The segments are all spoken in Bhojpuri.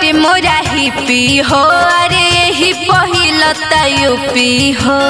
बाटे मोरा ही पी हो अरे यही पहिल यूपी हो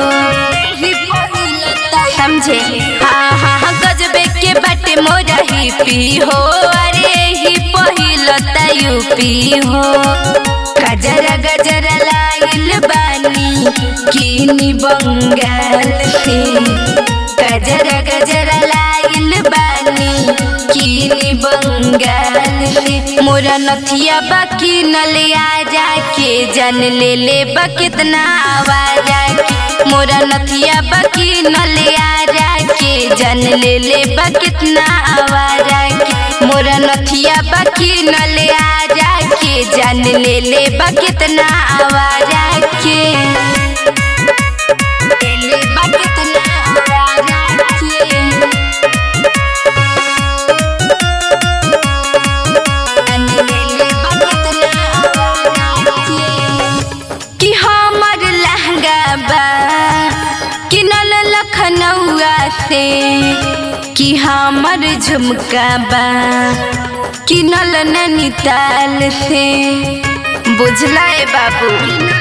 समझे हाँ हाँ हाँ गजबे के बाटे मोरा ही पी हो अरे यही पहिल यूपी हो गजरा गजरा लाइल बानी किनी बंगाल से गजरा गजरा लाइल बानी किनी बंगाल से मोरा नथिया बाकी नले आ जाके जन ले ले बा कितना आवाज आके मोरा नथिया बाकी नले आ जाके जन ले ले बा कितना आवाज आके मोरा नथिया बाकी नले आ जाके जन ले ले बा कितना आवाज आके ले ले बा कितना आवाज आके कि हमर लहंगा बा किनल लखनऊआ से कि हमर झुमका बा किनल नैनीताल से बुझला ए बाबू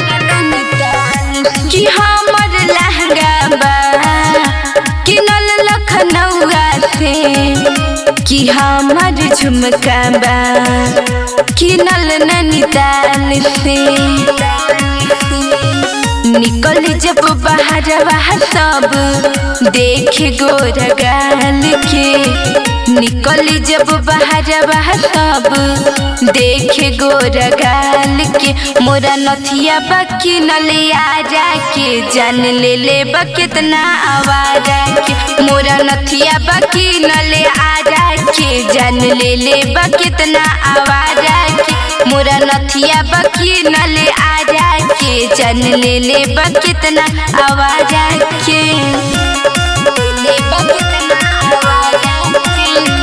कि हमर लहंगा बा किनल लखनऊआ से कि हमर झुमका बा किनल नैनीताल से निकल जब बाहर बाहर सब देख गोर गाल के निकल जब बाहर बाहर सब देख गोर गाल के मोरा नथिया बाकी नले आ जाके जान ले ले बा कितना आवाज के मोरा नथिया बाकी नले आ जाके जान ले ले बा कितना आवाज के मोरा नथिया बाकी नले आ जाके जान ले ले बा कितना आवाज के ले बा कितना आवाज के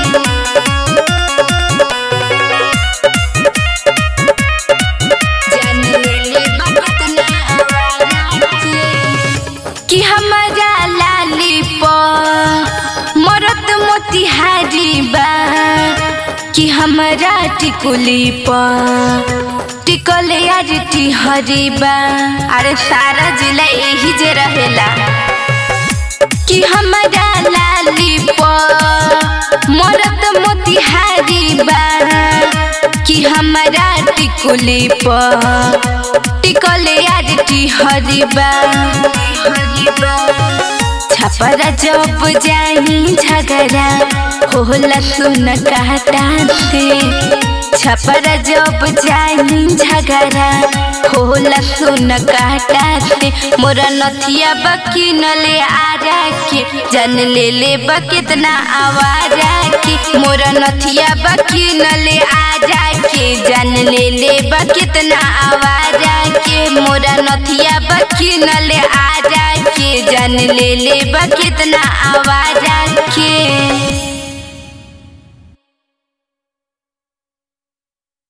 जान ले ले बा कितना आवाज के कि हमारा लाली प मरत मोतिहारी बा कि हमारा टिकुली प टिकल यार टिहरी बा अरे सारा जिला यही जे रहेला कि हमारा लाली प मरत मोतिहारी बा कि हमारा टिकुली प टिकल यार टिहरी बा छपरा जब जाई झगड़ा होला सुन कहता से छपरा जब जाई झगड़ा होला सुन कहता से मोरा नथिया बकी नले आ के जन ले ले बा कितना आवाज के मोरा नथिया बकी नले आ के जन ले ले बा कितना आवाज के मोरा नथिया बकी नले आ के जन ले ले बा कितना आवाज के